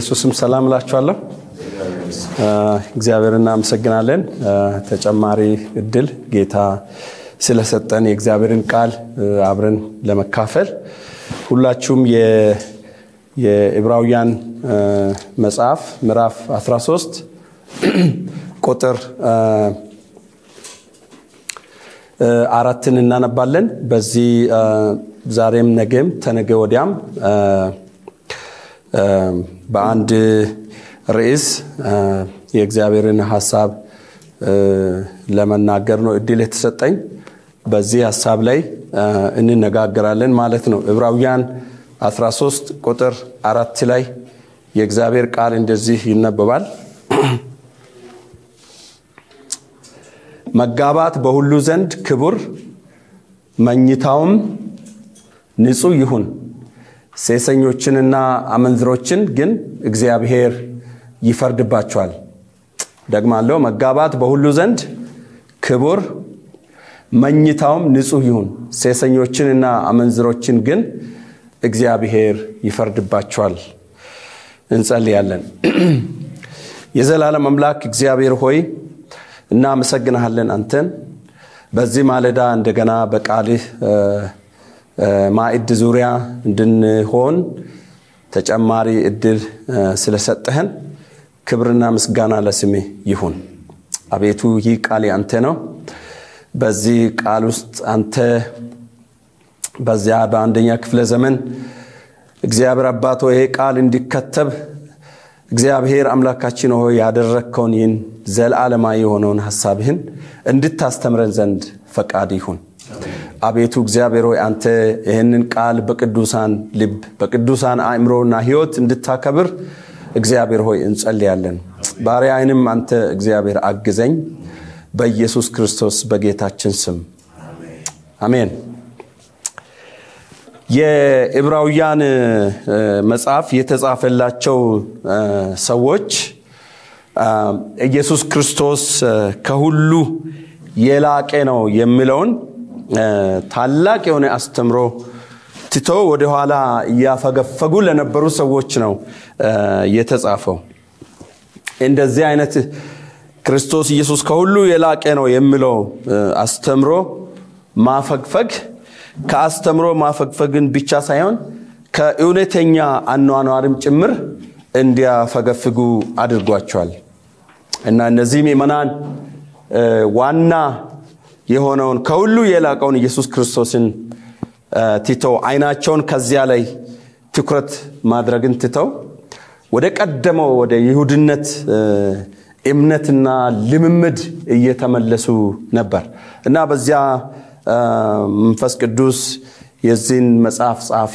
በኢየሱስም ሰላም እላችኋለሁ። እግዚአብሔር እናመሰግናለን። ተጨማሪ እድል ጌታ ስለሰጠን የእግዚአብሔርን ቃል አብረን ለመካፈል ሁላችሁም የዕብራውያን መጽሐፍ ምዕራፍ 13 ቁጥር አራትን እናነባለን። በዚህ ዛሬም ነገም ተነገ ወዲያም በአንድ ርዕስ የእግዚአብሔርን ሀሳብ ለመናገር ነው እድል የተሰጠኝ። በዚህ ሀሳብ ላይ እንነጋገራለን ማለት ነው። ዕብራውያን 13 ቁጥር አራት ላይ የእግዚአብሔር ቃል እንደዚህ ይነበባል። መጋባት በሁሉ ዘንድ ክቡር፣ መኝታውም ንጹሕ ይሁን። ሴሰኞችንና አመንዝሮችን ግን እግዚአብሔር ይፈርድባቸዋል። ደግማለሁ። መጋባት በሁሉ ዘንድ ክቡር፣ መኝታውም ንጹሕ ይሁን። ሴሰኞችንና አመንዝሮችን ግን እግዚአብሔር ይፈርድባቸዋል። እንጸልያለን። የዘላለም አምላክ እግዚአብሔር ሆይ እናመሰግንሃለን። አንተን በዚህ ማለዳ እንደገና በቃልህ ማዕድ ዙሪያ እንድንሆን ተጨማሪ እድል ስለሰጠህን ክብርና ምስጋና ለስምህ ይሁን። አቤቱ ይህ ቃል አንተ ነው። በዚህ ቃል ውስጥ አንተ በዚያ በአንደኛ ክፍለ ዘመን እግዚአብሔር አባቶ ይሄ ቃል እንዲከተብ እግዚአብሔር አምላካችን ሆይ ያደረግከውን ይህን ዘለዓለማዊ የሆነውን ሀሳብህን እንድታስተምረን ዘንድ ፈቃድ ይሁን። አቤቱ እግዚአብሔር ሆይ አንተ ይህንን ቃል በቅዱሳን ልብ በቅዱሳን አእምሮና ሕይወት እንድታከብር እግዚአብሔር ሆይ እንጸልያለን። ባሪያዬንም አንተ እግዚአብሔር አግዘኝ፣ በኢየሱስ ክርስቶስ በጌታችን ስም አሜን። የዕብራውያን መጽሐፍ የተጻፈላቸው ሰዎች ኢየሱስ ክርስቶስ ከሁሉ የላቀ ነው የሚለውን ታላቅ የሆነ አስተምሮ ትቶ ወደኋላ እያፈገፈጉ ለነበሩ ሰዎች ነው የተጻፈው። እንደዚህ አይነት ክርስቶስ ኢየሱስ ከሁሉ የላቀ ነው የሚለው አስተምሮ ማፈግፈግ ከአስተምሮ ማፈግፈግን ብቻ ሳይሆን ከእውነተኛ አኗኗርም ጭምር እንዲያፈገፍጉ አድርጓቸዋል እና እነዚህ ምዕመናን ዋና የሆነውን ከሁሉ የላቀውን ኢየሱስ ክርስቶስን ትተው አይናቸውን ከዚያ ላይ ትኩረት ማድረግን ትተው ወደ ቀደመው ወደ ይሁድነት እምነትና ልምምድ እየተመለሱ ነበር እና በዚያ መንፈስ ቅዱስ የዚህን መጽሐፍ ጸሐፊ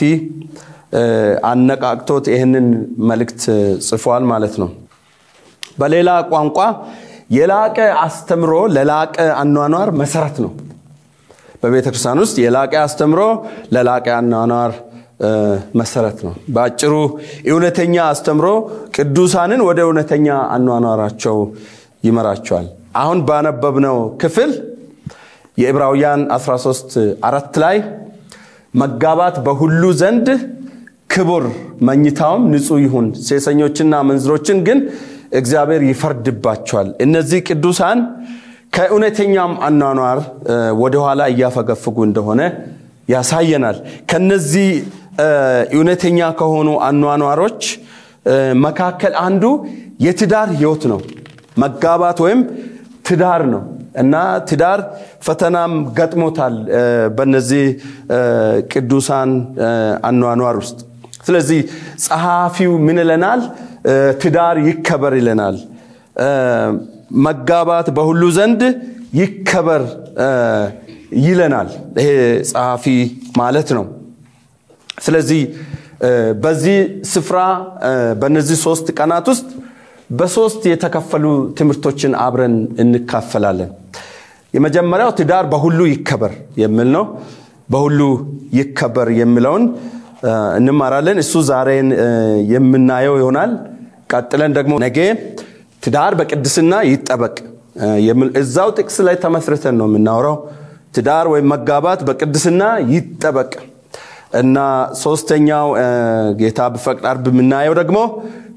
አነቃቅቶት ይህንን መልእክት ጽፏል ማለት ነው። በሌላ ቋንቋ የላቀ አስተምሮ ለላቀ አኗኗር መሰረት ነው። በቤተ ክርስቲያን ውስጥ የላቀ አስተምሮ ለላቀ አኗኗር መሰረት ነው። በአጭሩ እውነተኛ አስተምሮ ቅዱሳንን ወደ እውነተኛ አኗኗራቸው ይመራቸዋል። አሁን ባነበብነው ክፍል የዕብራውያን 13 አራት ላይ መጋባት በሁሉ ዘንድ ክቡር፣ መኝታውም ንጹሕ ይሁን፣ ሴሰኞችና መንዝሮችን ግን እግዚአብሔር ይፈርድባቸዋል። እነዚህ ቅዱሳን ከእውነተኛም አኗኗር ወደኋላ እያፈገፍጉ እንደሆነ ያሳየናል። ከነዚህ እውነተኛ ከሆኑ አኗኗሮች መካከል አንዱ የትዳር ህይወት ነው። መጋባት ወይም ትዳር ነው እና ትዳር ፈተናም ገጥሞታል በነዚህ ቅዱሳን አኗኗር ውስጥ። ስለዚህ ጸሐፊው ምን ይለናል? ትዳር ይከበር ይለናል። መጋባት በሁሉ ዘንድ ይከበር ይለናል። ይሄ ጸሐፊ ማለት ነው። ስለዚህ በዚህ ስፍራ በእነዚህ ሶስት ቀናት ውስጥ በሶስት የተከፈሉ ትምህርቶችን አብረን እንካፈላለን። የመጀመሪያው ትዳር በሁሉ ይከበር የሚል ነው። በሁሉ ይከበር የሚለውን እንማራለን። እሱ ዛሬን የምናየው ይሆናል። ቀጥለን ደግሞ ነገ ትዳር በቅድስና ይጠበቅ እዛው ጥቅስ ላይ ተመስርተን ነው የምናወራው። ትዳር ወይም መጋባት በቅድስና ይጠበቅ እና ሶስተኛው ጌታ ቢፈቅድ ዓርብ የምናየው ደግሞ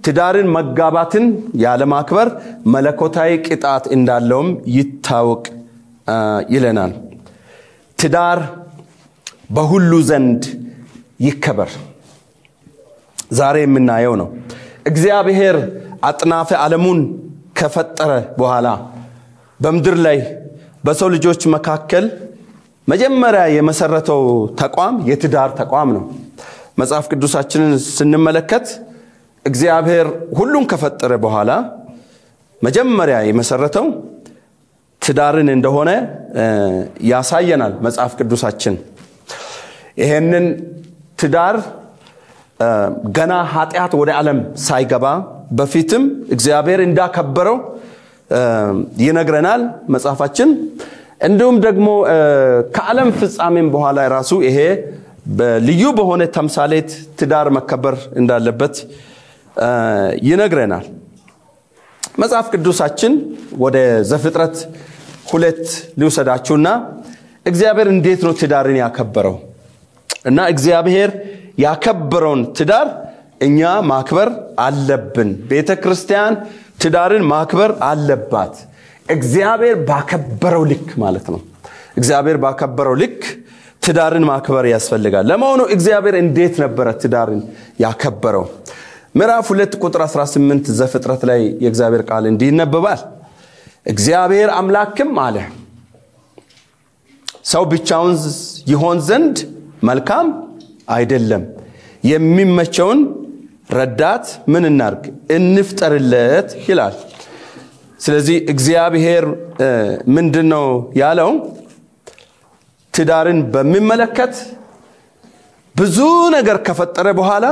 ትዳርን መጋባትን ያለማክበር መለኮታዊ ቅጣት እንዳለውም ይታወቅ ይለናል። ትዳር በሁሉ ዘንድ ይከበር ዛሬ የምናየው ነው። እግዚአብሔር አጥናፈ ዓለሙን ከፈጠረ በኋላ በምድር ላይ በሰው ልጆች መካከል መጀመሪያ የመሰረተው ተቋም የትዳር ተቋም ነው። መጽሐፍ ቅዱሳችንን ስንመለከት እግዚአብሔር ሁሉን ከፈጠረ በኋላ መጀመሪያ የመሰረተው ትዳርን እንደሆነ ያሳየናል መጽሐፍ ቅዱሳችን። ይሄንን ትዳር ገና ኃጢአት ወደ ዓለም ሳይገባ በፊትም እግዚአብሔር እንዳከበረው ይነግረናል መጽሐፋችን። እንዲሁም ደግሞ ከዓለም ፍጻሜም በኋላ ራሱ ይሄ ልዩ በሆነ ተምሳሌት ትዳር መከበር እንዳለበት ይነግረናል። መጽሐፍ ቅዱሳችን ወደ ዘፍጥረት ሁለት ሊውሰዳችሁና እግዚአብሔር እንዴት ነው ትዳርን ያከበረው እና እግዚአብሔር ያከበረውን ትዳር እኛ ማክበር አለብን። ቤተ ክርስቲያን ትዳርን ማክበር አለባት። እግዚአብሔር ባከበረው ልክ ማለት ነው። እግዚአብሔር ባከበረው ልክ ትዳርን ማክበር ያስፈልጋል። ለመሆኑ እግዚአብሔር እንዴት ነበረ ትዳርን ያከበረው? ምዕራፍ ሁለት ቁጥር 18 ዘፍጥረት ላይ የእግዚአብሔር ቃል እንዲህ ይነበባል። እግዚአብሔር አምላክም አለ ሰው ብቻውን ይሆን ዘንድ መልካም አይደለም፣ የሚመቸውን ረዳት ምን እናርግ እንፍጠርለት ይላል። ስለዚህ እግዚአብሔር ምንድን ነው ያለው? ትዳርን በሚመለከት ብዙ ነገር ከፈጠረ በኋላ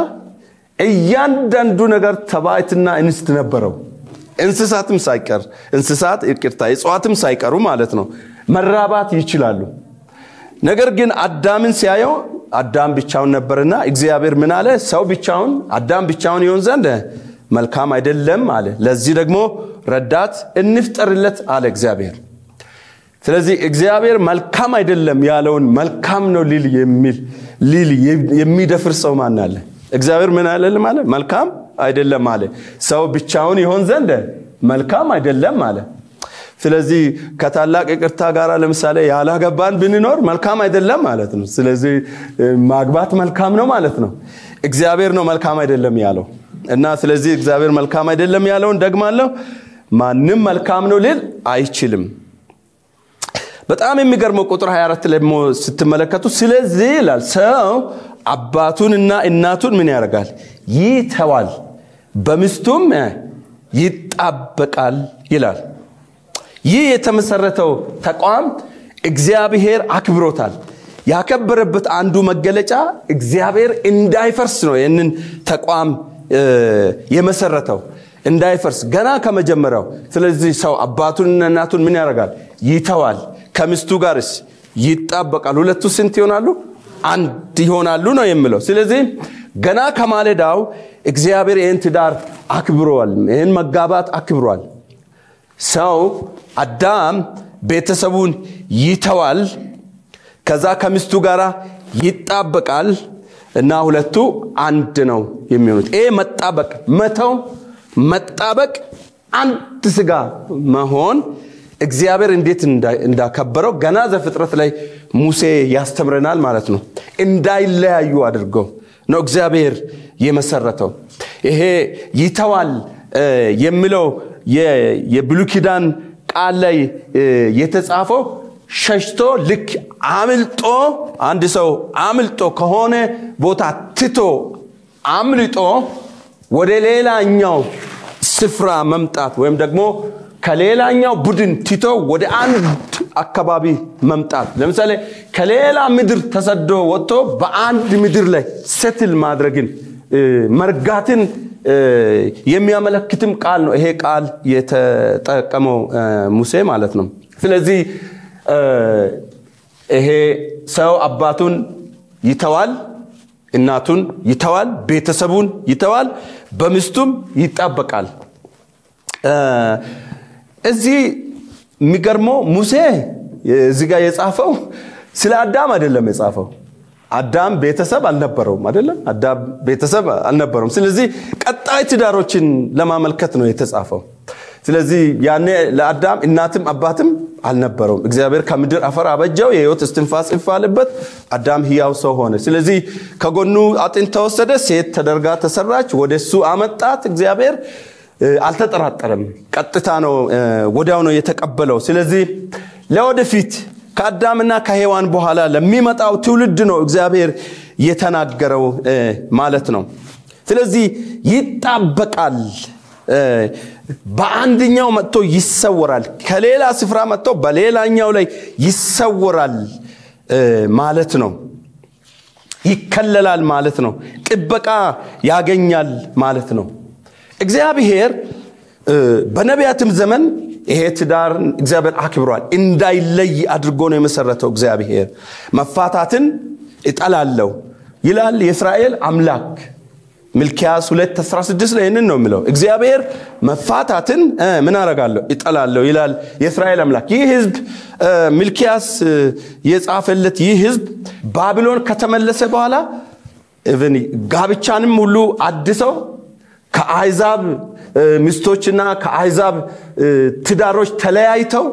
እያንዳንዱ ነገር ተባዕትና እንስት ነበረው። እንስሳትም ሳይቀር እንስሳት ይቅርታ፣ እጽዋትም ሳይቀሩ ማለት ነው መራባት ይችላሉ። ነገር ግን አዳምን ሲያየው አዳም ብቻውን ነበርና እግዚአብሔር ምን አለ? ሰው ብቻውን አዳም ብቻውን ይሆን ዘንድ መልካም አይደለም አለ። ለዚህ ደግሞ ረዳት እንፍጠርለት አለ እግዚአብሔር። ስለዚህ እግዚአብሔር መልካም አይደለም ያለውን መልካም ነው ሊል የሚል ሊል የሚደፍር ሰው ማን አለ? እግዚአብሔር ምን አለ ማለት መልካም አይደለም አለ። ሰው ብቻውን ይሆን ዘንድ መልካም አይደለም አለ። ስለዚህ ከታላቅ ይቅርታ ጋር ለምሳሌ ያላገባን ብንኖር መልካም አይደለም ማለት ነው። ስለዚህ ማግባት መልካም ነው ማለት ነው። እግዚአብሔር ነው መልካም አይደለም ያለው እና ስለዚህ እግዚአብሔር መልካም አይደለም ያለውን ደግማለሁ፣ ማንም መልካም ነው ሊል አይችልም። በጣም የሚገርመው ቁጥር 24 ላይ ደግሞ ስትመለከቱ ስለዚህ ይላል ሰው አባቱንና እናቱን ምን ያደርጋል? ይተዋል፣ በሚስቱም ይጣበቃል ይላል። ይህ የተመሰረተው ተቋም እግዚአብሔር አክብሮታል። ያከበረበት አንዱ መገለጫ እግዚአብሔር እንዳይፈርስ ነው። ይህንን ተቋም የመሰረተው እንዳይፈርስ ገና ከመጀመሪያው። ስለዚህ ሰው አባቱንና እናቱን ምን ያደርጋል? ይተዋል። ከሚስቱ ጋርስ ይጣበቃል። ሁለቱ ስንት ይሆናሉ? አንድ ይሆናሉ ነው የሚለው። ስለዚህ ገና ከማለዳው እግዚአብሔር ይህን ትዳር አክብሯል። ይህን መጋባት አክብሯል። ሰው አዳም ቤተሰቡን ይተዋል፣ ከዛ ከሚስቱ ጋር ይጣበቃል እና ሁለቱ አንድ ነው የሚሆኑት። ይሄ መጣበቅ መተው፣ መጣበቅ፣ አንድ ስጋ መሆን እግዚአብሔር እንዴት እንዳከበረው ገና ዘፍጥረት ላይ ሙሴ ያስተምረናል ማለት ነው። እንዳይለያዩ አድርገው ነው እግዚአብሔር የመሰረተው። ይሄ ይተዋል የሚለው የብሉይ ኪዳን ቃል ላይ የተጻፈው ሸሽቶ ልክ አምልጦ አንድ ሰው አምልጦ ከሆነ ቦታ ትቶ አምልጦ ወደ ሌላኛው ስፍራ መምጣት ወይም ደግሞ ከሌላኛው ቡድን ትቶ ወደ አንድ አካባቢ መምጣት። ለምሳሌ ከሌላ ምድር ተሰዶ ወጥቶ በአንድ ምድር ላይ ሴትል ማድረግን መርጋትን የሚያመለክትም ቃል ነው። ይሄ ቃል የተጠቀመው ሙሴ ማለት ነው። ስለዚህ ይሄ ሰው አባቱን ይተዋል፣ እናቱን ይተዋል፣ ቤተሰቡን ይተዋል፣ በሚስቱም ይጣበቃል። እዚህ የሚገርመው ሙሴ እዚህ ጋር የጻፈው ስለ አዳም አይደለም የጻፈው። አዳም ቤተሰብ አልነበረውም አይደለም አዳም ቤተሰብ አልነበረውም ስለዚህ ቀጣይ ትዳሮችን ለማመልከት ነው የተጻፈው ስለዚህ ያኔ ለአዳም እናትም አባትም አልነበረውም እግዚአብሔር ከምድር አፈር አበጀው የህይወት እስትንፋስ ይፋልበት አዳም ህያው ሰው ሆነ ስለዚህ ከጎኑ አጥንት ተወሰደ ሴት ተደርጋ ተሰራች ወደ እሱ አመጣት እግዚአብሔር አልተጠራጠረም ቀጥታ ነው ወዲያው ነው የተቀበለው ስለዚህ ለወደፊት ከአዳምና ከሔዋን በኋላ ለሚመጣው ትውልድ ነው እግዚአብሔር የተናገረው ማለት ነው ስለዚህ ይጣበቃል በአንድኛው መጥቶ ይሰወራል ከሌላ ስፍራ መጥቶ በሌላኛው ላይ ይሰወራል ማለት ነው ይከለላል ማለት ነው ጥበቃ ያገኛል ማለት ነው እግዚአብሔር በነቢያትም ዘመን ይሄ ትዳር እግዚአብሔር አክብሯል እንዳይለይ አድርጎ ነው የመሰረተው እግዚአብሔር መፋታትን እጠላለሁ ይላል የእስራኤል አምላክ ሚልኪያስ 216 ላይ ይህንን ነው የሚለው እግዚአብሔር መፋታትን ምን አረጋለሁ ይጠላለሁ ይላል የእስራኤል አምላክ ይህ ህዝብ ሚልኪያስ የጻፈለት ይህ ህዝብ ባቢሎን ከተመለሰ በኋላ ጋብቻንም ሁሉ አድሰው ከአይዛብ ሚስቶችና ከአይዛብ ትዳሮች ተለያይተው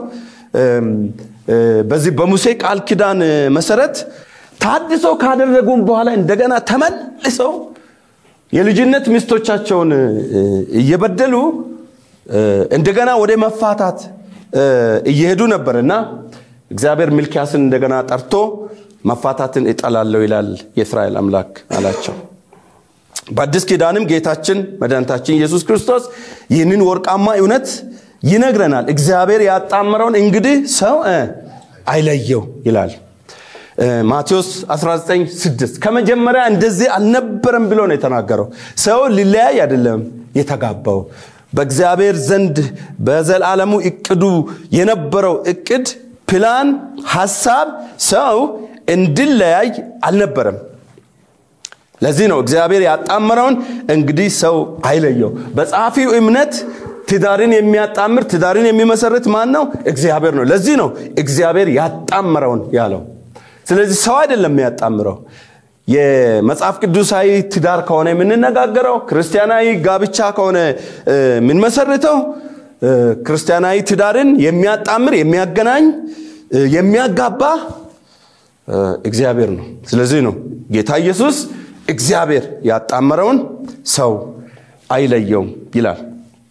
በዚህ በሙሴ ቃል ኪዳን መሰረት ታድሰው ካደረጉም በኋላ እንደገና ተመልሰው የልጅነት ሚስቶቻቸውን እየበደሉ እንደገና ወደ መፋታት እየሄዱ ነበር እና እግዚአብሔር ሚልኪያስን እንደገና ጠርቶ መፋታትን እጠላለሁ ይላል የእስራኤል አምላክ አላቸው በአዲስ ኪዳንም ጌታችን መድኃኒታችን ኢየሱስ ክርስቶስ ይህንን ወርቃማ እውነት ይነግረናል እግዚአብሔር ያጣመረውን እንግዲህ ሰው አይለየው ይላል ማቴዎስ 196 ከመጀመሪያ እንደዚህ አልነበረም ብሎ ነው የተናገረው ሰው ሊለያይ አይደለም የተጋባው በእግዚአብሔር ዘንድ በዘላለሙ እቅዱ የነበረው እቅድ ፕላን ሐሳብ ሰው እንድለያይ አልነበረም ለዚህ ነው እግዚአብሔር ያጣመረውን እንግዲህ ሰው አይለየው በጸሐፊው እምነት ትዳርን የሚያጣምር ትዳርን የሚመሰርት ማን ነው እግዚአብሔር ነው ለዚህ ነው እግዚአብሔር ያጣመረውን ያለው ስለዚህ ሰው አይደለም የሚያጣምረው የመጽሐፍ ቅዱሳዊ ትዳር ከሆነ የምንነጋገረው ክርስቲያናዊ ጋብቻ ከሆነ የምንመሰርተው ክርስቲያናዊ ትዳርን የሚያጣምር የሚያገናኝ የሚያጋባ እግዚአብሔር ነው ስለዚህ ነው ጌታ ኢየሱስ እግዚአብሔር ያጣመረውን ሰው አይለየውም ይላል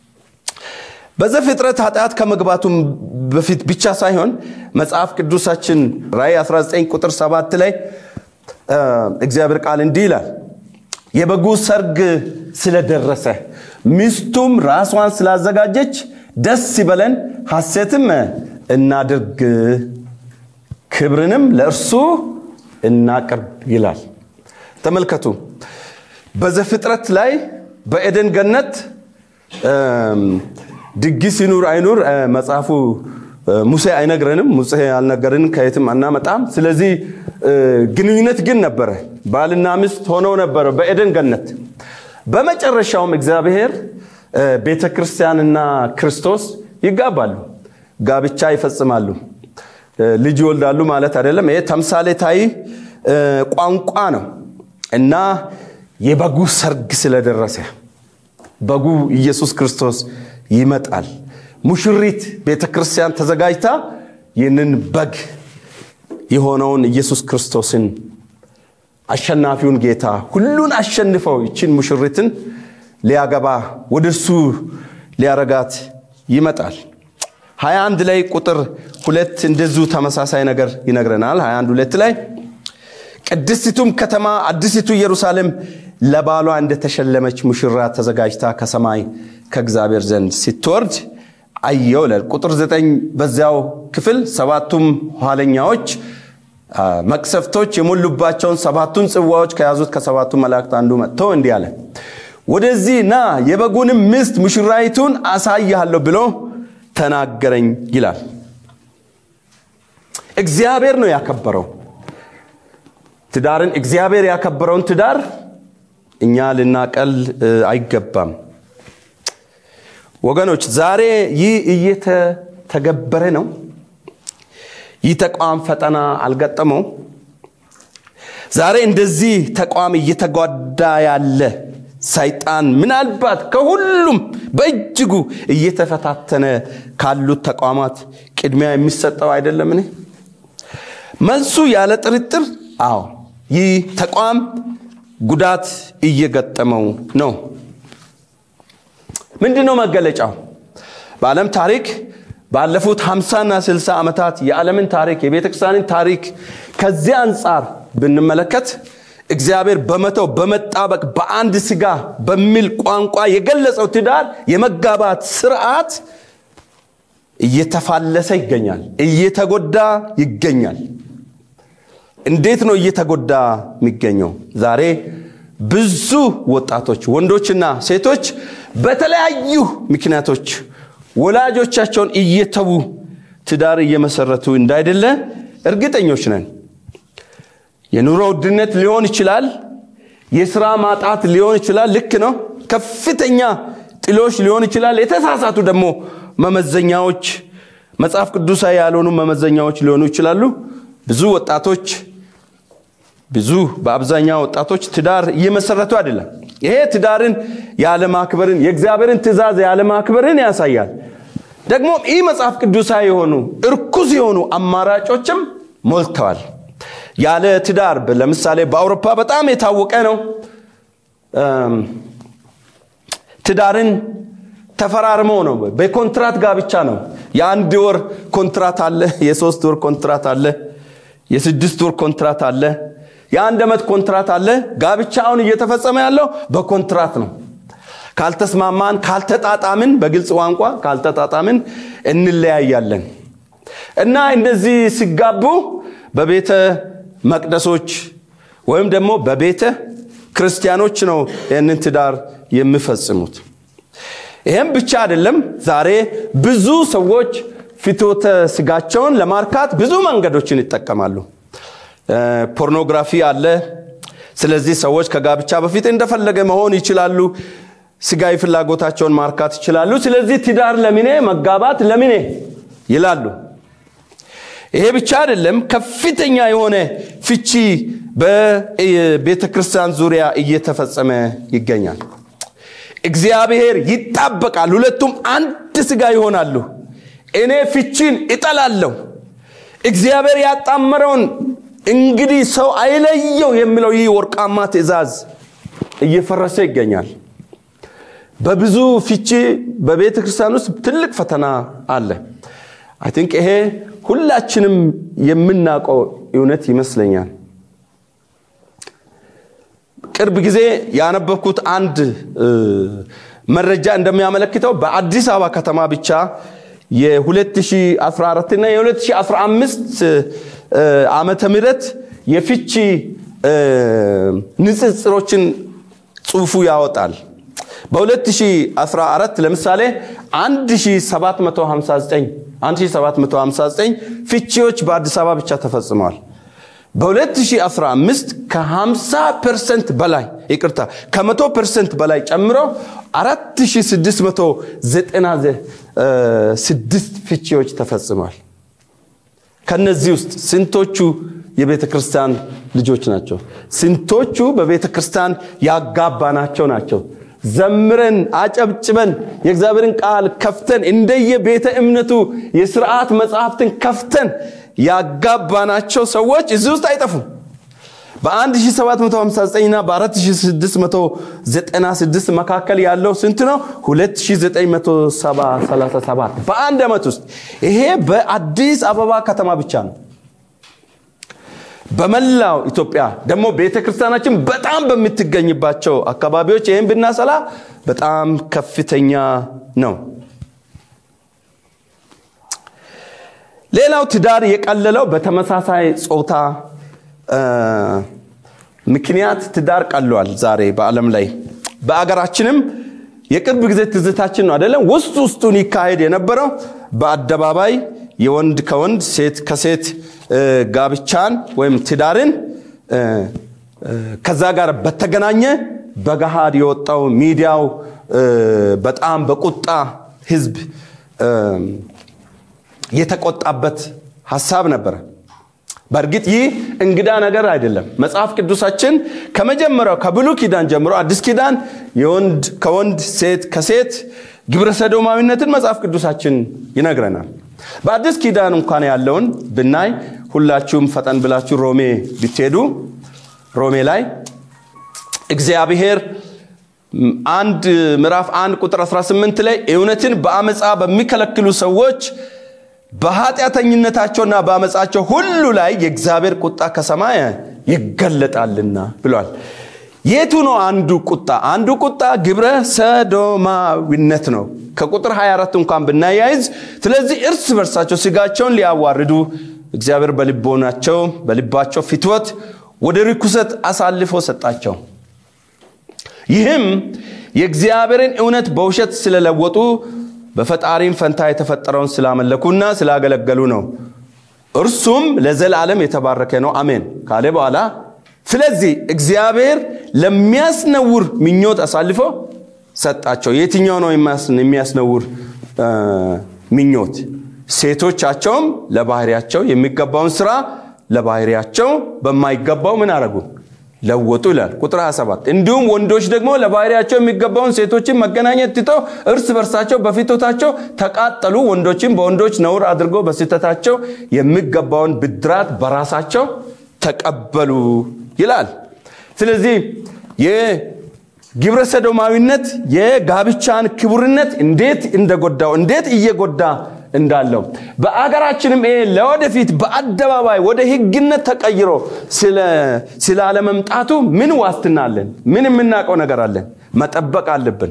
በዘፍጥረት ኃጢአት ከመግባቱም በፊት ብቻ ሳይሆን መጽሐፍ ቅዱሳችን ራይ 19 ቁጥር 7 ላይ እግዚአብሔር ቃል እንዲህ ይላል የበጉ ሰርግ ስለደረሰ ሚስቱም ራሷን ስላዘጋጀች ደስ ይበለን ሐሴትም እናድርግ ክብርንም ለእርሱ እናቅርብ ይላል ተመልከቱ በዘፍጥረት ላይ በኤደን ገነት ድግስ ይኑር አይኑር መጽሐፉ ሙሴ አይነግረንም ሙሴ አልነገርንም ከየትም አናመጣም ስለዚህ ግንኙነት ግን ነበረ ባልና ሚስት ሆነው ነበረ በኤደን ገነት በመጨረሻውም እግዚአብሔር ቤተ ክርስቲያንና ክርስቶስ ይጋባሉ ጋብቻ ይፈጽማሉ ልጅ ይወልዳሉ ማለት አይደለም ይሄ ተምሳሌታዊ ቋንቋ ነው እና የበጉ ሰርግ ስለደረሰ በጉ ኢየሱስ ክርስቶስ ይመጣል ሙሽሪት ቤተ ክርስቲያን ተዘጋጅታ ይህንን በግ የሆነውን ኢየሱስ ክርስቶስን አሸናፊውን ጌታ ሁሉን አሸንፈው ይችን ሙሽሪትን ሊያገባ ወደ እሱ ሊያረጋት ይመጣል 21 ላይ ቁጥር ሁለት እንደዚሁ ተመሳሳይ ነገር ይነግረናል 21 ሁለት ላይ ቅድስቲቱም ከተማ አዲሲቱ ኢየሩሳሌም ለባሏ እንደተሸለመች ሙሽራ ተዘጋጅታ ከሰማይ ከእግዚአብሔር ዘንድ ስትወርድ አየው ይላል ቁጥር ዘጠኝ በዚያው ክፍል ሰባቱም ኋለኛዎች መቅሰፍቶች የሞሉባቸውን ሰባቱን ጽዋዎች ከያዙት ከሰባቱ መላእክት አንዱ መጥቶ እንዲህ አለ ወደዚህ ና የበጉንም ሚስት ሙሽራይቱን አሳያለሁ ብሎ ተናገረኝ ይላል እግዚአብሔር ነው ያከበረው ትዳርን እግዚአብሔር ያከበረውን ትዳር እኛ ልናቀል አይገባም ወገኖች ዛሬ ይህ እየተተገበረ ነው ይህ ተቋም ፈጠና አልገጠመው ዛሬ እንደዚህ ተቋም እየተጓዳ ያለ ሰይጣን ምናልባት ከሁሉም በእጅጉ እየተፈታተነ ካሉት ተቋማት ቅድሚያ የሚሰጠው አይደለምን? መልሱ ያለ ጥርጥር አዎ፣ ይህ ተቋም ጉዳት እየገጠመው ነው። ምንድን ነው መገለጫው? በዓለም ታሪክ ባለፉት 50ና 60 ዓመታት የዓለምን ታሪክ የቤተ ክርስቲያንን ታሪክ ከዚህ አንጻር ብንመለከት እግዚአብሔር በመተው በመጣበቅ በአንድ ስጋ በሚል ቋንቋ የገለጸው ትዳር የመጋባት ስርዓት እየተፋለሰ ይገኛል፣ እየተጎዳ ይገኛል። እንዴት ነው እየተጎዳ የሚገኘው? ዛሬ ብዙ ወጣቶች ወንዶችና ሴቶች በተለያዩ ምክንያቶች ወላጆቻቸውን እየተዉ ትዳር እየመሰረቱ እንዳይደለ እርግጠኞች ነን። የኑሮ ውድነት ሊሆን ይችላል። የስራ ማጣት ሊሆን ይችላል። ልክ ነው። ከፍተኛ ጥሎች ሊሆን ይችላል። የተሳሳቱ ደግሞ መመዘኛዎች፣ መጽሐፍ ቅዱሳዊ ያልሆኑ መመዘኛዎች ሊሆኑ ይችላሉ። ብዙ ወጣቶች ብዙ በአብዛኛው ወጣቶች ትዳር እየመሰረቱ አይደለም። ይሄ ትዳርን ያለማክበርን የእግዚአብሔርን ትእዛዝ ያለማክበርን ያሳያል። ደግሞ ይህ መጽሐፍ ቅዱሳዊ የሆኑ እርኩስ የሆኑ አማራጮችም ሞልተዋል። ያለ ትዳር ለምሳሌ በአውሮፓ በጣም የታወቀ ነው። ትዳርን ተፈራርመው ነው። በኮንትራት ጋብቻ ነው። የአንድ ወር ኮንትራት አለ፣ የሶስት ወር ኮንትራት አለ፣ የስድስት ወር ኮንትራት አለ፣ የአንድ ዓመት ኮንትራት አለ። ጋብቻ አሁን እየተፈጸመ ያለው በኮንትራት ነው። ካልተስማማን፣ ካልተጣጣምን፣ በግልጽ ቋንቋ ካልተጣጣምን እንለያያለን እና እንደዚህ ሲጋቡ በቤተ መቅደሶች ወይም ደግሞ በቤተ ክርስቲያኖች ነው ይህንን ትዳር የሚፈጽሙት። ይህም ብቻ አይደለም። ዛሬ ብዙ ሰዎች ፍትወተ ስጋቸውን ለማርካት ብዙ መንገዶችን ይጠቀማሉ። ፖርኖግራፊ አለ። ስለዚህ ሰዎች ከጋብቻ በፊት እንደፈለገ መሆን ይችላሉ። ስጋዊ ፍላጎታቸውን ማርካት ይችላሉ። ስለዚህ ትዳር ለምኔ፣ መጋባት ለምኔ ይላሉ። ይሄ ብቻ አይደለም። ከፍተኛ የሆነ ፍቺ በቤተ ክርስቲያን ዙሪያ እየተፈጸመ ይገኛል። እግዚአብሔር ይጣበቃል፣ ሁለቱም አንድ ስጋ ይሆናሉ። እኔ ፍቺን እጠላለሁ። እግዚአብሔር ያጣመረውን እንግዲህ ሰው አይለየው የሚለው ይህ ወርቃማ ትእዛዝ እየፈረሰ ይገኛል። በብዙ ፍቺ በቤተ ክርስቲያን ውስጥ ትልቅ ፈተና አለ። አይ ቲንክ ይሄ ሁላችንም የምናውቀው እውነት ይመስለኛል። ቅርብ ጊዜ ያነበብኩት አንድ መረጃ እንደሚያመለክተው በአዲስ አበባ ከተማ ብቻ የ2014 እና የ2015 ዓመተ ምህረት የፍቺ ንጽጽሮችን ጽሑፉ ያወጣል። በ2014 ለምሳሌ 1759 1759 ፍቺዎች በአዲስ አበባ ብቻ ተፈጽመዋል። በ2015 ከ50 ፐርሰንት በላይ ይቅርታ ከመቶ ፐርሰንት በላይ ጨምሮ 4696 ፍቺዎች ተፈጽመዋል። ከነዚህ ውስጥ ስንቶቹ የቤተ ክርስቲያን ልጆች ናቸው? ስንቶቹ በቤተ ክርስቲያን ያጋባናቸው ናቸው? ዘምረን አጨብጭበን የእግዚአብሔርን ቃል ከፍተን እንደየ ቤተ እምነቱ የስርዓት መጽሐፍትን ከፍተን ያጋባናቸው ሰዎች እዚህ ውስጥ አይጠፉም። በ1759 እና በ4696 መካከል ያለው ስንት ነው? 2937 በአንድ ዓመት ውስጥ ይሄ በአዲስ አበባ ከተማ ብቻ ነው። በመላው ኢትዮጵያ ደግሞ ቤተ ክርስቲያናችን በጣም በምትገኝባቸው አካባቢዎች ይህን ብናሰላ በጣም ከፍተኛ ነው። ሌላው ትዳር የቀለለው በተመሳሳይ ጾታ ምክንያት ትዳር ቀሏል። ዛሬ በዓለም ላይ በአገራችንም የቅርብ ጊዜ ትዝታችን ነው አይደለም። ውስጥ ውስጡን ይካሄድ የነበረው በአደባባይ የወንድ ከወንድ ሴት ከሴት ጋብቻን ወይም ትዳርን ከዛ ጋር በተገናኘ በገሃድ የወጣው ሚዲያው በጣም በቁጣ ህዝብ የተቆጣበት ሀሳብ ነበረ። በእርግጥ ይህ እንግዳ ነገር አይደለም። መጽሐፍ ቅዱሳችን ከመጀመሪያው ከብሉይ ኪዳን ጀምሮ አዲስ ኪዳን የወንድ ከወንድ ሴት ከሴት ግብረ ሰዶማዊነትን መጽሐፍ ቅዱሳችን ይነግረናል። በአዲስ ኪዳን እንኳን ያለውን ብናይ ሁላችሁም ፈጠን ብላችሁ ሮሜ ብትሄዱ ሮሜ ላይ እግዚአብሔር አንድ ምዕራፍ አንድ ቁጥር 18 ላይ እውነትን በአመፃ በሚከለክሉ ሰዎች በኃጢአተኝነታቸውና በአመፃቸው ሁሉ ላይ የእግዚአብሔር ቁጣ ከሰማይ ይገለጣልና ብሏል። የቱ ነው አንዱ ቁጣ? አንዱ ቁጣ ግብረ ሰዶማዊነት ነው። ከቁጥር 24 እንኳን ብናያይዝ፣ ስለዚህ እርስ በርሳቸው ስጋቸውን ሊያዋርዱ እግዚአብሔር በልቦናቸው በልባቸው ፍትወት ወደ ርኩሰት አሳልፎ ሰጣቸው። ይህም የእግዚአብሔርን እውነት በውሸት ስለለወጡ በፈጣሪም ፈንታ የተፈጠረውን ስላመለኩና ስላገለገሉ ነው። እርሱም ለዘላለም የተባረከ ነው፣ አሜን ካለ በኋላ ስለዚህ እግዚአብሔር ለሚያስነውር ምኞት አሳልፎ ሰጣቸው። የትኛው ነው የሚያስነውር ምኞት? ሴቶቻቸውም ለባህሪያቸው የሚገባውን ስራ ለባህሪያቸው በማይገባው ምን አረጉ? ለወጡ ይላል ቁጥር 27 እንዲሁም ወንዶች ደግሞ ለባህሪያቸው የሚገባውን ሴቶችን መገናኘት ትተው እርስ በርሳቸው በፊቶታቸው ተቃጠሉ ወንዶችን በወንዶች ነውር አድርገው በስህተታቸው የሚገባውን ብድራት በራሳቸው ተቀበሉ ይላል ስለዚህ የግብረ ሰዶማዊነት የጋብቻን ክቡርነት እንዴት እንደጎዳው እንዴት እየጎዳ እንዳለው በአገራችንም ይሄ ለወደፊት በአደባባይ ወደ ህግነት ተቀይሮ ስላለመምጣቱ ምን ዋስትና አለን? ምን የምናውቀው ነገር አለን? መጠበቅ አለብን።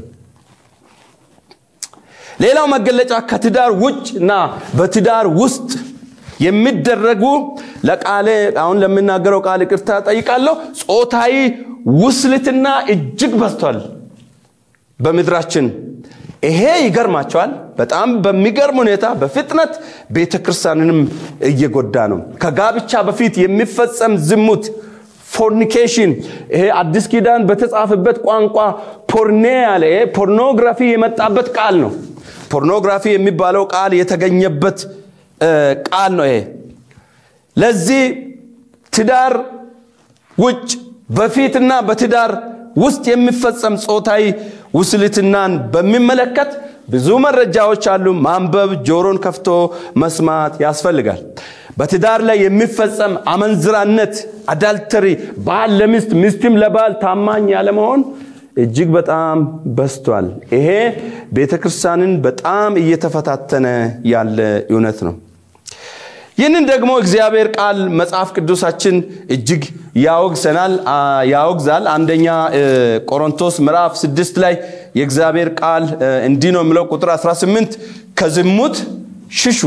ሌላው መገለጫ ከትዳር ውጭ እና በትዳር ውስጥ የሚደረጉ ለቃሌ አሁን ለምናገረው ቃል ይቅርታ ጠይቃለሁ። ጾታዊ ውስልትና እጅግ በዝቷል በምድራችን። ይሄ ይገርማቸዋል። በጣም በሚገርም ሁኔታ በፍጥነት ቤተ ክርስቲያንንም እየጎዳ ነው። ከጋብቻ በፊት የሚፈጸም ዝሙት ፎርኒኬሽን፣ ይሄ አዲስ ኪዳን በተጻፈበት ቋንቋ ፖርኔ ያለ ይሄ ፖርኖግራፊ የመጣበት ቃል ነው። ፖርኖግራፊ የሚባለው ቃል የተገኘበት ቃል ነው። ይሄ ለዚህ ትዳር ውጭ በፊትና በትዳር ውስጥ የሚፈጸም ጾታዊ ውስልትናን በሚመለከት ብዙ መረጃዎች አሉ። ማንበብ፣ ጆሮን ከፍቶ መስማት ያስፈልጋል። በትዳር ላይ የሚፈጸም አመንዝራነት፣ አዳልተሪ፣ ባል ለሚስት ሚስትም ለባል ታማኝ ያለመሆን እጅግ በጣም በስቷል። ይሄ ቤተ ክርስቲያንን በጣም እየተፈታተነ ያለ እውነት ነው። ይህንን ደግሞ እግዚአብሔር ቃል መጽሐፍ ቅዱሳችን እጅግ ያወግሰናል ያወግዛል። አንደኛ ቆሮንቶስ ምዕራፍ ስድስት ላይ የእግዚአብሔር ቃል እንዲህ ነው የሚለው ቁጥር 18 ከዝሙት ሽሹ።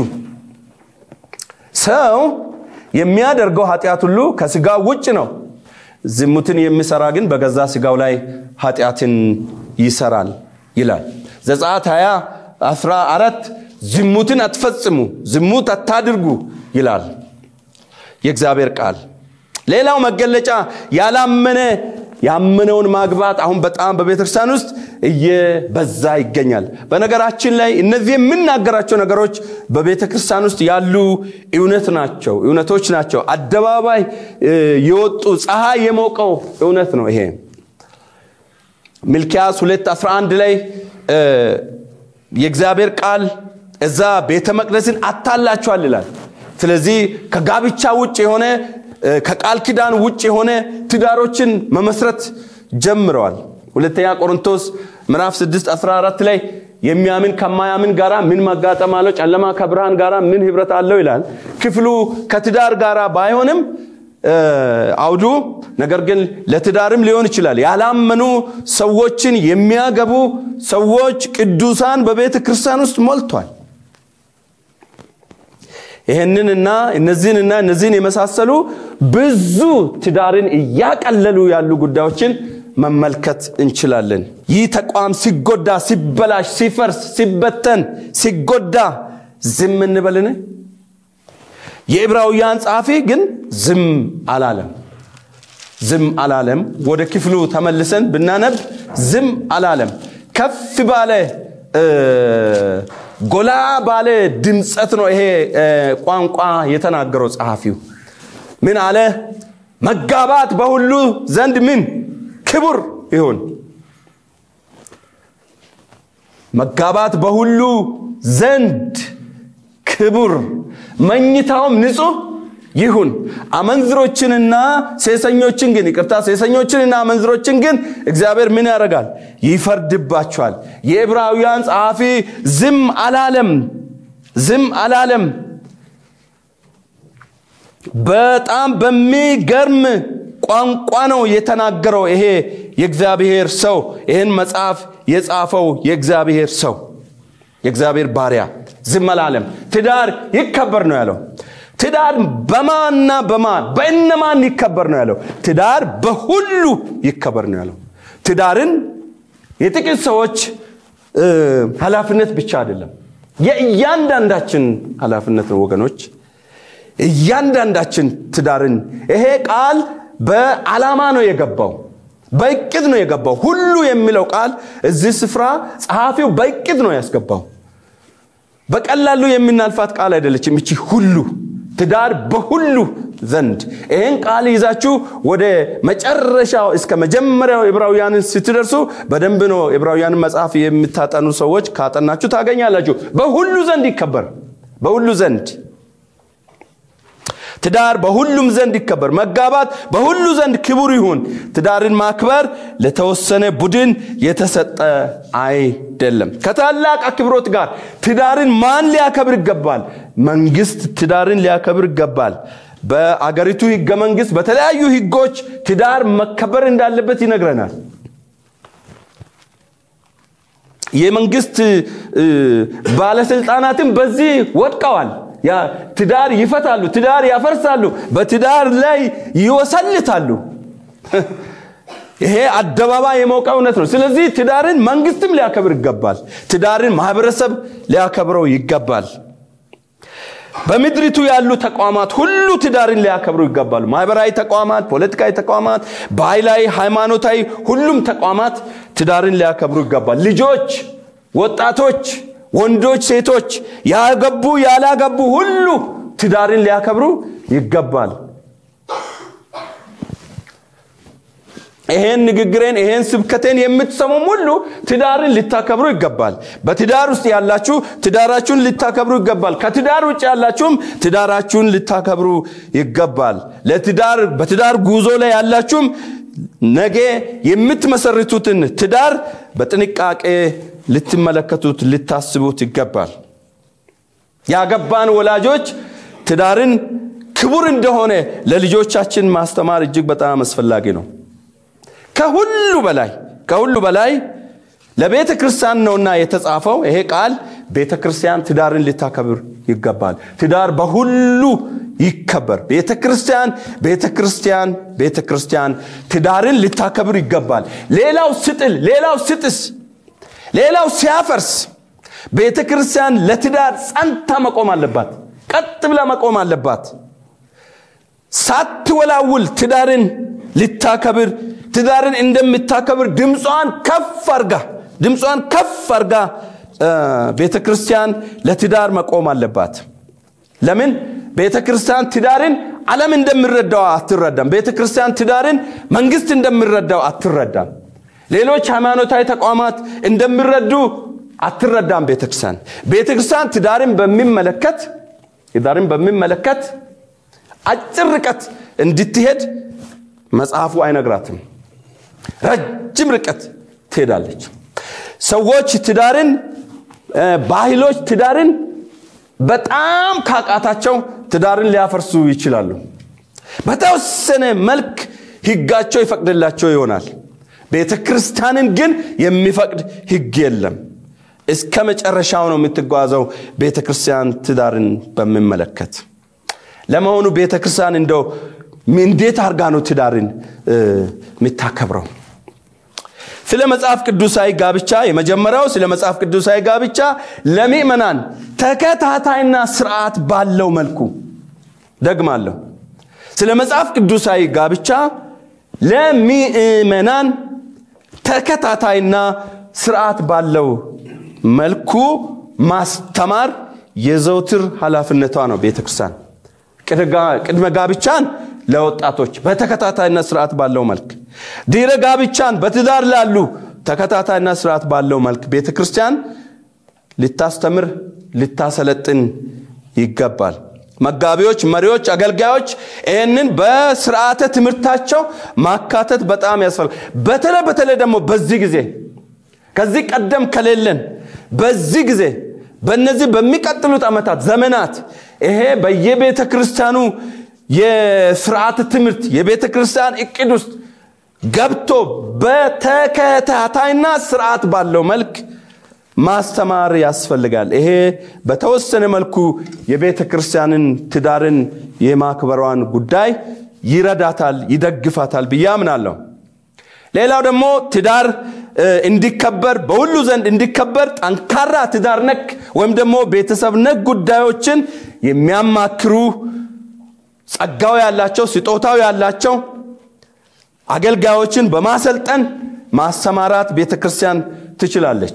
ሰው የሚያደርገው ኃጢአት ሁሉ ከስጋው ውጭ ነው። ዝሙትን የሚሰራ ግን በገዛ ስጋው ላይ ኃጢአትን ይሰራል ይላል። ዘጸአት 20 14 ዝሙትን አትፈጽሙ፣ ዝሙት አታድርጉ ይላል የእግዚአብሔር ቃል። ሌላው መገለጫ ያላመነ ያመነውን ማግባት አሁን በጣም በቤተክርስቲያን ውስጥ እየበዛ ይገኛል። በነገራችን ላይ እነዚህ የምናገራቸው ነገሮች በቤተ ክርስቲያን ውስጥ ያሉ እውነት ናቸው፣ እውነቶች ናቸው። አደባባይ የወጡ ፀሐይ የሞቀው እውነት ነው። ይሄ ሚልኪያስ 211 ላይ የእግዚአብሔር ቃል እዛ ቤተ መቅደስን አታላችኋል ይላል። ስለዚህ ከጋብቻ ውጭ የሆነ ከቃል ኪዳን ውጭ የሆነ ትዳሮችን መመስረት ጀምረዋል። ሁለተኛ ቆሮንቶስ ምዕራፍ 6 14 ላይ የሚያምን ከማያምን ጋራ ምን መጋጠም አለው? ጨለማ ከብርሃን ጋራ ምን ህብረት አለው ይላል። ክፍሉ ከትዳር ጋራ ባይሆንም አውዱ ነገር ግን ለትዳርም ሊሆን ይችላል። ያላመኑ ሰዎችን የሚያገቡ ሰዎች ቅዱሳን በቤተ ክርስቲያን ውስጥ ሞልቷል። ይህንንና እነዚህንና እነዚህን የመሳሰሉ ብዙ ትዳርን እያቀለሉ ያሉ ጉዳዮችን መመልከት እንችላለን። ይህ ተቋም ሲጎዳ፣ ሲበላሽ፣ ሲፈርስ፣ ሲበተን፣ ሲጎዳ ዝም እንበልን? የዕብራውያን ጸሐፊ ግን ዝም አላለም። ዝም አላለም። ወደ ክፍሉ ተመልሰን ብናነብ ዝም አላለም። ከፍ ባለ ጎላ ባለ ድምፀት ነው ይሄ ቋንቋ የተናገረው ጸሐፊው። ምን አለ? መጋባት በሁሉ ዘንድ ምን ክቡር ይሁን። መጋባት በሁሉ ዘንድ ክቡር፣ መኝታውም ንጹሕ ይሁን። አመንዝሮችንና ሴሰኞችን ግን ይቅርታ፣ ሴሰኞችንና አመንዝሮችን ግን እግዚአብሔር ምን ያደርጋል? ይፈርድባቸዋል። የዕብራውያን ጸሐፊ ዝም አላለም፣ ዝም አላለም። በጣም በሚገርም ቋንቋ ነው የተናገረው። ይሄ የእግዚአብሔር ሰው ይህን መጽሐፍ የጻፈው የእግዚአብሔር ሰው የእግዚአብሔር ባሪያ ዝም አላለም። ትዳር ይከበር ነው ያለው። ትዳር በማንና በማን በእነማን ይከበር ነው ያለው። ትዳር በሁሉ ይከበር ነው ያለው። ትዳርን የጥቂት ሰዎች ኃላፊነት ብቻ አይደለም፣ የእያንዳንዳችን ኃላፊነት ነው ወገኖች። እያንዳንዳችን ትዳርን ይሄ ቃል በዓላማ ነው የገባው፣ በእቅድ ነው የገባው። ሁሉ የሚለው ቃል እዚህ ስፍራ ጸሐፊው በእቅድ ነው ያስገባው። በቀላሉ የምናልፋት ቃል አይደለችም እቺ ሁሉ ትዳር በሁሉ ዘንድ ይህን ቃል ይዛችሁ ወደ መጨረሻው እስከ መጀመሪያው ዕብራውያንን ስትደርሱ በደንብ ነው ዕብራውያንን መጽሐፍ የምታጠኑ ሰዎች ካጠናችሁ ታገኛላችሁ። በሁሉ ዘንድ ይከበር፣ በሁሉ ዘንድ ትዳር በሁሉም ዘንድ ይከበር፣ መጋባት በሁሉ ዘንድ ክቡር ይሁን። ትዳርን ማክበር ለተወሰነ ቡድን የተሰጠ አይደለም። ከታላቅ አክብሮት ጋር ትዳርን ማን ሊያከብር ይገባል? መንግስት ትዳርን ሊያከብር ይገባል። በአገሪቱ ህገ መንግስት በተለያዩ ህጎች ትዳር መከበር እንዳለበት ይነግረናል። የመንግስት ባለስልጣናትም በዚህ ወድቀዋል። ትዳር ይፈታሉ፣ ትዳር ያፈርሳሉ፣ በትዳር ላይ ይወሰልታሉ። ይሄ አደባባይ የሞቀ እውነት ነው። ስለዚህ ትዳርን መንግስትም ሊያከብር ይገባል። ትዳርን ማህበረሰብ ሊያከብረው ይገባል። በምድሪቱ ያሉ ተቋማት ሁሉ ትዳርን ሊያከብሩ ይገባሉ። ማህበራዊ ተቋማት፣ ፖለቲካዊ ተቋማት፣ ባህላዊ፣ ሃይማኖታዊ ሁሉም ተቋማት ትዳርን ሊያከብሩ ይገባል። ልጆች፣ ወጣቶች ወንዶች፣ ሴቶች፣ ያገቡ ያላገቡ ሁሉ ትዳርን ሊያከብሩ ይገባል። ይሄን ንግግሬን ይሄን ስብከቴን የምትሰሙም ሁሉ ትዳርን ልታከብሩ ይገባል። በትዳር ውስጥ ያላችሁ ትዳራችሁን ልታከብሩ ይገባል። ከትዳር ውጭ ያላችሁም ትዳራችሁን ልታከብሩ ይገባል። ለትዳር በትዳር ጉዞ ላይ ያላችሁም ነገ የምትመሰርቱትን ትዳር በጥንቃቄ ልትመለከቱት ልታስቡት ይገባል። ያገባን ወላጆች ትዳርን ክቡር እንደሆነ ለልጆቻችን ማስተማር እጅግ በጣም አስፈላጊ ነው። ከሁሉ በላይ ከሁሉ በላይ ለቤተ ክርስቲያን ነውና የተጻፈው ይሄ ቃል ቤተ ክርስቲያን ትዳርን ልታከብር ይገባል። ትዳር በሁሉ ይከበር። ቤተ ክርስቲያን ቤተ ክርስቲያን ቤተ ክርስቲያን ትዳርን ልታከብር ይገባል። ሌላው ስጥል፣ ሌላው ስጥስ፣ ሌላው ሲያፈርስ ቤተ ክርስቲያን ለትዳር ጸንታ መቆም አለባት። ቀጥ ብላ መቆም አለባት። ሳትወላውል ትዳርን ልታከብር ትዳርን እንደምታከብር ድምጿን ከፍ አርጋ ድምጿን ከፍ አርጋ ቤተ ክርስቲያን ለትዳር መቆም አለባት። ለምን? ቤተ ክርስቲያን ትዳርን ዓለም እንደሚረዳው አትረዳም። ቤተ ክርስቲያን ትዳርን መንግስት እንደሚረዳው አትረዳም። ሌሎች ሃይማኖታዊ ተቋማት እንደሚረዱ አትረዳም። ቤተ ክርስቲያን ቤተ ክርስቲያን ትዳርን በሚመለከት ትዳርን በሚመለከት አጭር ርቀት እንድትሄድ መጽሐፉ አይነግራትም። ረጅም ርቀት ትሄዳለች። ሰዎች ትዳርን ባህሎች ትዳርን በጣም ካቃታቸው ትዳርን ሊያፈርሱ ይችላሉ። በተወሰነ መልክ ህጋቸው ይፈቅድላቸው ይሆናል። ቤተ ክርስቲያንን ግን የሚፈቅድ ህግ የለም። እስከ መጨረሻው ነው የምትጓዘው ቤተ ክርስቲያን ትዳርን በሚመለከት። ለመሆኑ ቤተ ክርስቲያን እንደው እንዴት አድርጋ ነው ትዳርን የምታከብረው? ስለ መጽሐፍ ቅዱሳዊ ጋብቻ የመጀመሪያው ስለ መጽሐፍ ቅዱሳዊ ጋብቻ ለምእመናን ተከታታይና ስርዓት ባለው መልኩ ደግማለሁ። ስለ መጽሐፍ ቅዱሳዊ ጋብቻ ለምእመናን ተከታታይና ስርዓት ባለው መልኩ ማስተማር የዘውትር ኃላፊነቷ ነው። ቤተ ክርስቲያን ቅድመ ጋብቻን ለወጣቶች በተከታታይና ስርዓት ባለው መልክ ድህረ ጋብቻን በትዳር ላሉ ተከታታይና ስርዓት ባለው መልክ ቤተ ክርስቲያን ልታስተምር ልታሰለጥን ይገባል መጋቢዎች መሪዎች አገልጋዮች ይህንን በስርዓተ ትምህርታቸው ማካተት በጣም ያስፈልጋል በተለይ በተለይ ደግሞ በዚህ ጊዜ ከዚህ ቀደም ከሌለን በዚህ ጊዜ በእነዚህ በሚቀጥሉት ዓመታት ዘመናት ይሄ በየቤተ ክርስቲያኑ የስርዓት ትምህርት የቤተ ክርስቲያን እቅድ ውስጥ ገብቶ በተከታታይና ስርዓት ባለው መልክ ማስተማር ያስፈልጋል ይሄ በተወሰነ መልኩ የቤተ ክርስቲያንን ትዳርን የማክበሯን ጉዳይ ይረዳታል ይደግፋታል ብዬ አምናለሁ ሌላው ደግሞ ትዳር እንዲከበር በሁሉ ዘንድ እንዲከበር ጠንካራ ትዳር ነክ ወይም ደግሞ ቤተሰብ ነክ ጉዳዮችን የሚያማክሩ ጸጋው ያላቸው ስጦታው ያላቸው አገልጋዮችን በማሰልጠን ማሰማራት ቤተ ክርስቲያን ትችላለች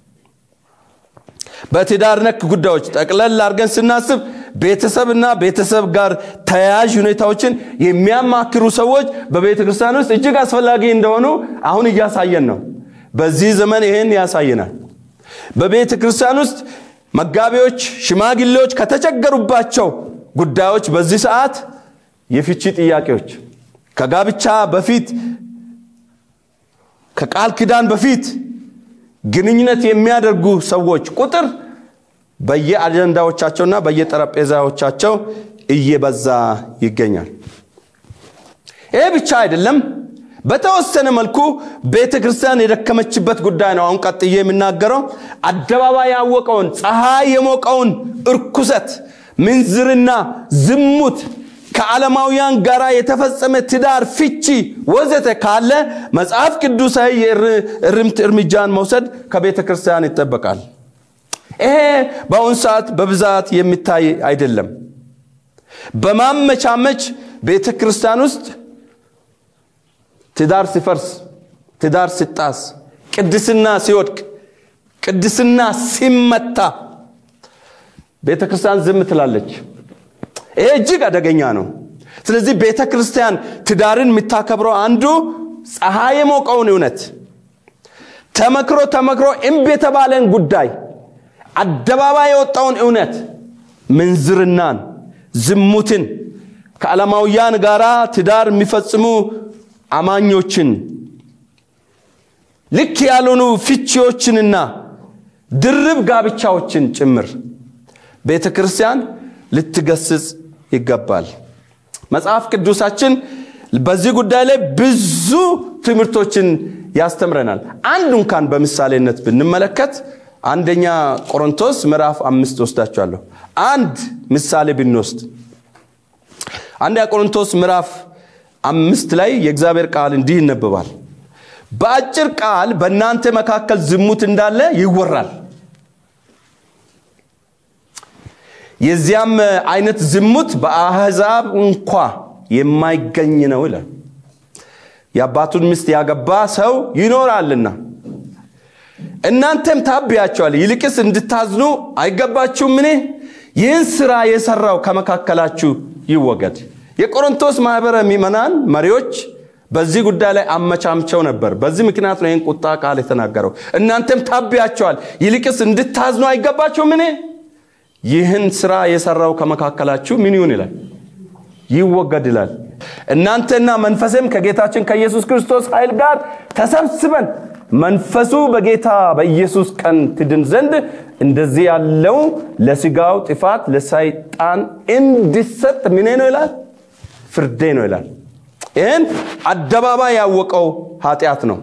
በትዳር ነክ ጉዳዮች ጠቅለል አድርገን ስናስብ ቤተሰብና ቤተሰብ ጋር ተያያዥ ሁኔታዎችን የሚያማክሩ ሰዎች በቤተ ክርስቲያን ውስጥ እጅግ አስፈላጊ እንደሆኑ አሁን እያሳየን ነው በዚህ ዘመን ይህን ያሳየናል በቤተ ክርስቲያን ውስጥ መጋቢዎች ሽማግሌዎች ከተቸገሩባቸው ጉዳዮች በዚህ ሰዓት የፍቺ ጥያቄዎች ከጋብቻ በፊት ከቃል ኪዳን በፊት ግንኙነት የሚያደርጉ ሰዎች ቁጥር በየአጀንዳዎቻቸውና በየጠረጴዛዎቻቸው እየበዛ ይገኛል ይህ ብቻ አይደለም በተወሰነ መልኩ ቤተ ክርስቲያን የደከመችበት ጉዳይ ነው አሁን ቀጥዬ የምናገረው አደባባይ ያወቀውን ፀሐይ የሞቀውን እርኩሰት ምንዝርና ዝሙት ከዓለማውያን ጋር የተፈጸመ ትዳር ፍቺ ወዘተ ካለ መጽሐፍ ቅዱሳዊ የእርምት እርምጃን መውሰድ ከቤተ ክርስቲያን ይጠበቃል ይሄ በአሁን ሰዓት በብዛት የሚታይ አይደለም በማመቻመች ቤተ ክርስቲያን ውስጥ ትዳር ሲፈርስ ትዳር ሲጣስ ቅድስና ሲወድቅ ቅድስና ሲመታ ቤተ ክርስቲያን ዝም ትላለች ይሄ እጅግ አደገኛ ነው ስለዚህ ቤተ ክርስቲያን ትዳርን የምታከብረው አንዱ ፀሐይ የሞቀውን እውነት ተመክሮ ተመክሮ እምብ የተባለን ጉዳይ አደባባይ የወጣውን እውነት ምንዝርናን ዝሙትን ከዓለማውያን ጋር ትዳር የሚፈጽሙ አማኞችን ልክ ያልሆኑ ፍቺዎችንና ድርብ ጋብቻዎችን ጭምር ቤተ ክርስቲያን ልትገስጽ ይገባል መጽሐፍ ቅዱሳችን በዚህ ጉዳይ ላይ ብዙ ትምህርቶችን ያስተምረናል አንዱ እንኳን በምሳሌነት ብንመለከት አንደኛ ቆሮንቶስ ምዕራፍ አምስት ወስዳችኋለሁ አንድ ምሳሌ ብንወስድ አንደኛ ቆሮንቶስ ምዕራፍ አምስት ላይ የእግዚአብሔር ቃል እንዲህ ይነበባል በአጭር ቃል በእናንተ መካከል ዝሙት እንዳለ ይወራል የዚያም አይነት ዝሙት በአህዛብ እንኳ የማይገኝ ነው ይላል የአባቱን ሚስት ያገባ ሰው ይኖራልና እናንተም ታብያቸዋል ይልቅስ እንድታዝኑ አይገባችሁም ምን ይህን ስራ የሰራው ከመካከላችሁ ይወገድ የቆሮንቶስ ማህበረ ሚመናን መሪዎች በዚህ ጉዳይ ላይ አመቻምቸው ነበር በዚህ ምክንያት ነው ይህን ቁጣ ቃል የተናገረው እናንተም ታብያቸዋል ይልቅስ እንድታዝኑ አይገባችሁ ምን ይህን ስራ የሰራው ከመካከላችሁ ምን ይሁን ይላል ይወገድ ይላል እናንተና መንፈስም ከጌታችን ከኢየሱስ ክርስቶስ ኃይል ጋር ተሰብስበን መንፈሱ በጌታ በኢየሱስ ቀን ትድን ዘንድ እንደዚህ ያለው ለስጋው ጥፋት ለሰይጣን እንዲሰጥ ምኔ ነው ይላል ፍርዴ ነው ይላል ይህን አደባባይ ያወቀው ኃጢአት ነው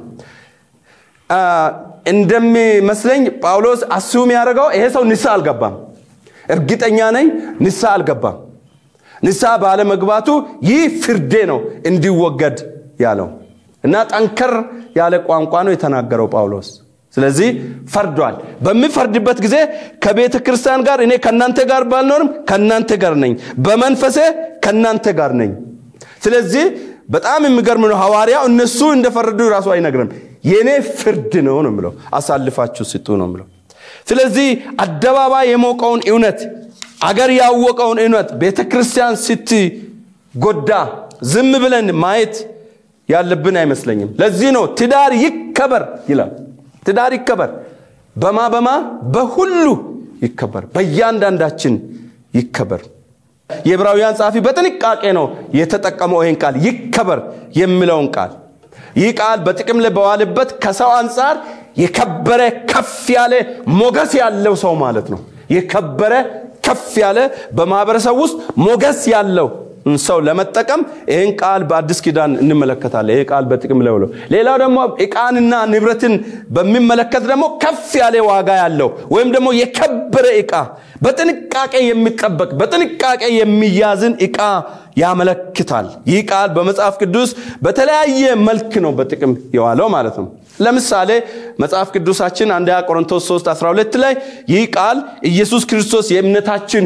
እንደሚመስለኝ ጳውሎስ አስዩም ያደረገው ይሄ ሰው ንሳ አልገባም እርግጠኛ ነኝ ንሳ አልገባም ንሳ ባለመግባቱ ይህ ፍርዴ ነው እንዲወገድ ያለው እና ጠንከር ያለ ቋንቋ ነው የተናገረው ጳውሎስ ስለዚህ ፈርዷል በሚፈርድበት ጊዜ ከቤተ ክርስቲያን ጋር እኔ ከእናንተ ጋር ባልኖርም ከእናንተ ጋር ነኝ በመንፈሴ ከእናንተ ጋር ነኝ ስለዚህ በጣም የሚገርም ነው ሐዋርያው እነሱ እንደፈረዱ ራሱ አይነግርም የእኔ ፍርድ ነው ነው ምለው አሳልፋችሁ ስጡ ነው ምለው ስለዚህ አደባባይ የሞቀውን እውነት አገር ያወቀውን እውነት ቤተ ክርስቲያን ስትጎዳ ዝም ብለን ማየት ያለብን አይመስለኝም። ለዚህ ነው ትዳር ይከበር ይላል። ትዳር ይከበር በማ በማ በሁሉ ይከበር፣ በእያንዳንዳችን ይከበር። የዕብራውያን ጸሐፊ በጥንቃቄ ነው የተጠቀመው ይህን ቃል ይከበር የሚለውን ቃል። ይህ ቃል በጥቅም ላይ በዋልበት ከሰው አንጻር የከበረ ከፍ ያለ ሞገስ ያለው ሰው ማለት ነው። የከበረ ከፍ ያለ በማህበረሰብ ውስጥ ሞገስ ያለው ሰው ለመጠቀም ይህን ቃል በአዲስ ኪዳን እንመለከታለን። ይህ ቃል በጥቅም ላይ ውለው ሌላው ደግሞ ዕቃንና ንብረትን በሚመለከት ደግሞ ከፍ ያለ ዋጋ ያለው ወይም ደግሞ የከበረ ዕቃ በጥንቃቄ የሚጠበቅ በጥንቃቄ የሚያዝን ዕቃ ያመለክታል። ይህ ቃል በመጽሐፍ ቅዱስ በተለያየ መልክ ነው በጥቅም የዋለው ማለት ነው። ለምሳሌ መጽሐፍ ቅዱሳችን አንደኛ ቆሮንቶስ 3 12 ላይ ይህ ቃል ኢየሱስ ክርስቶስ የእምነታችን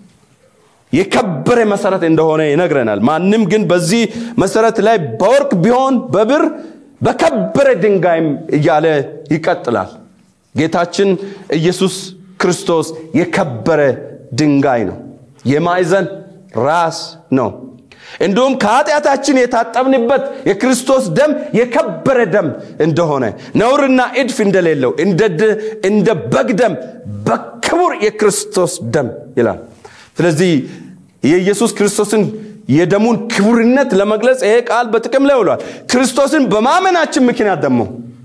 የከበረ መሰረት እንደሆነ ይነግረናል። ማንም ግን በዚህ መሰረት ላይ በወርቅ ቢሆን በብር በከበረ ድንጋይም እያለ ይቀጥላል። ጌታችን ኢየሱስ ክርስቶስ የከበረ ድንጋይ ነው። የማዕዘን ራስ ነው። እንዲሁም ከኃጢአታችን የታጠብንበት የክርስቶስ ደም የከበረ ደም እንደሆነ ነውርና እድፍ እንደሌለው እንደ በግ ደም በክቡር የክርስቶስ ደም ይላል። ስለዚህ የኢየሱስ ክርስቶስን የደሙን ክቡርነት ለመግለጽ ይሄ ቃል በጥቅም ላይ ውሏል። ክርስቶስን በማመናችን ምክንያት ደግሞ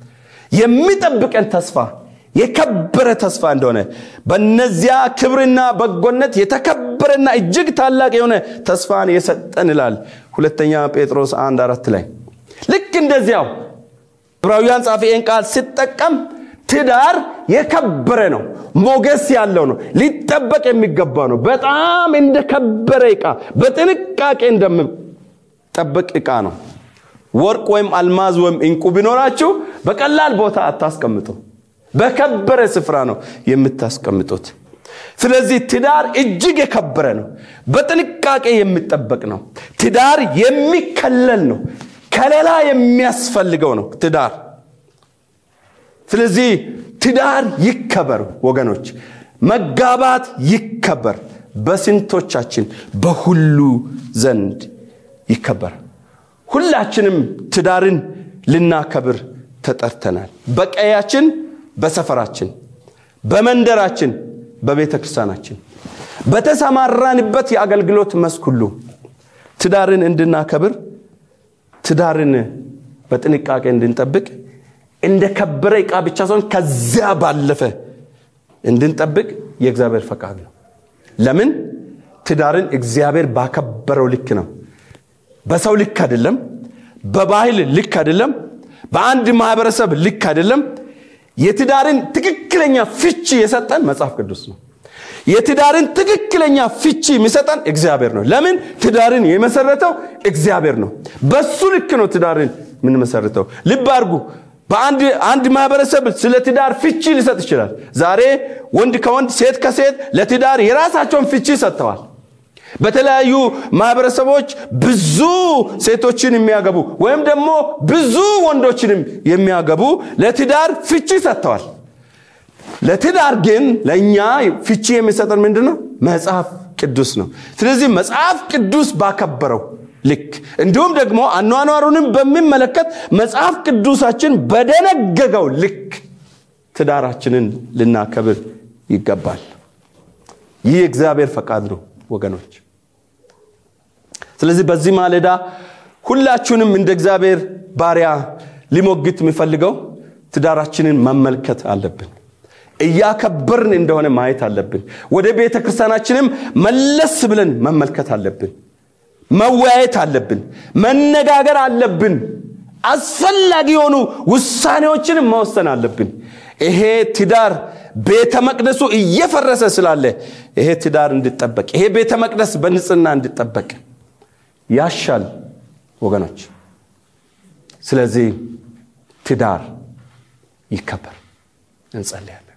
የሚጠብቀን ተስፋ የከበረ ተስፋ እንደሆነ በነዚያ ክብርና በጎነት የተከበረና እጅግ ታላቅ የሆነ ተስፋን የሰጠን ይላል ሁለተኛ ጴጥሮስ አንድ አራት ላይ ልክ እንደዚያው ዕብራውያን ጻፊ ይህን ቃል ሲጠቀም ትዳር የከበረ ነው፣ ሞገስ ያለው ነው፣ ሊጠበቅ የሚገባ ነው። በጣም እንደከበረ ዕቃ በጥንቃቄ እንደሚጠበቅ ዕቃ ነው። ወርቅ ወይም አልማዝ ወይም እንቁ ቢኖራችሁ በቀላል ቦታ አታስቀምጡ። በከበረ ስፍራ ነው የምታስቀምጡት። ስለዚህ ትዳር እጅግ የከበረ ነው፣ በጥንቃቄ የሚጠበቅ ነው። ትዳር የሚከለል ነው፣ ከሌላ የሚያስፈልገው ነው ትዳር ስለዚህ ትዳር ይከበር ወገኖች፣ መጋባት ይከበር። በስንቶቻችን በሁሉ ዘንድ ይከበር። ሁላችንም ትዳርን ልናከብር ተጠርተናል። በቀያችን፣ በሰፈራችን፣ በመንደራችን፣ በቤተ ክርስቲያናችን፣ በተሰማራንበት የአገልግሎት መስክ ሁሉ ትዳርን እንድናከብር ትዳርን በጥንቃቄ እንድንጠብቅ እንደ ከበረ ዕቃ ብቻ ሳይሆን ከዚያ ባለፈ እንድንጠብቅ የእግዚአብሔር ፈቃድ ነው። ለምን? ትዳርን እግዚአብሔር ባከበረው ልክ ነው። በሰው ልክ አይደለም። በባህል ልክ አይደለም። በአንድ ማህበረሰብ ልክ አይደለም። የትዳርን ትክክለኛ ፍቺ የሰጠን መጽሐፍ ቅዱስ ነው። የትዳርን ትክክለኛ ፍቺ የሚሰጠን እግዚአብሔር ነው። ለምን? ትዳርን የመሰረተው እግዚአብሔር ነው። በሱ ልክ ነው ትዳርን የምንመሰርተው። ልብ አድርጉ። በአንድ አንድ ማህበረሰብ ስለ ትዳር ፍቺ ሊሰጥ ይችላል። ዛሬ ወንድ ከወንድ ሴት ከሴት ለትዳር የራሳቸውን ፍቺ ሰጥተዋል። በተለያዩ ማህበረሰቦች ብዙ ሴቶችን የሚያገቡ ወይም ደግሞ ብዙ ወንዶችንም የሚያገቡ ለትዳር ፍቺ ሰጥተዋል። ለትዳር ግን ለእኛ ፍቺ የሚሰጠን ምንድን ነው? መጽሐፍ ቅዱስ ነው። ስለዚህ መጽሐፍ ቅዱስ ባከበረው ልክ እንዲሁም ደግሞ አኗኗሩንም በሚመለከት መጽሐፍ ቅዱሳችን በደነገገው ልክ ትዳራችንን ልናከብር ይገባል። ይህ የእግዚአብሔር ፈቃድ ነው ወገኖች። ስለዚህ በዚህ ማለዳ ሁላችሁንም እንደ እግዚአብሔር ባሪያ ሊሞግት የሚፈልገው ትዳራችንን መመልከት አለብን። እያከበርን እንደሆነ ማየት አለብን። ወደ ቤተ ክርስቲያናችንም መለስ ብለን መመልከት አለብን። መወያየት አለብን። መነጋገር አለብን። አስፈላጊ የሆኑ ውሳኔዎችን መወሰን አለብን። ይሄ ትዳር ቤተ መቅደሱ እየፈረሰ ስላለ ይሄ ትዳር እንዲጠበቅ፣ ይሄ ቤተ መቅደስ በንጽህና እንዲጠበቅ ያሻል ወገኖች። ስለዚህ ትዳር ይከበር። እንጸልያለን።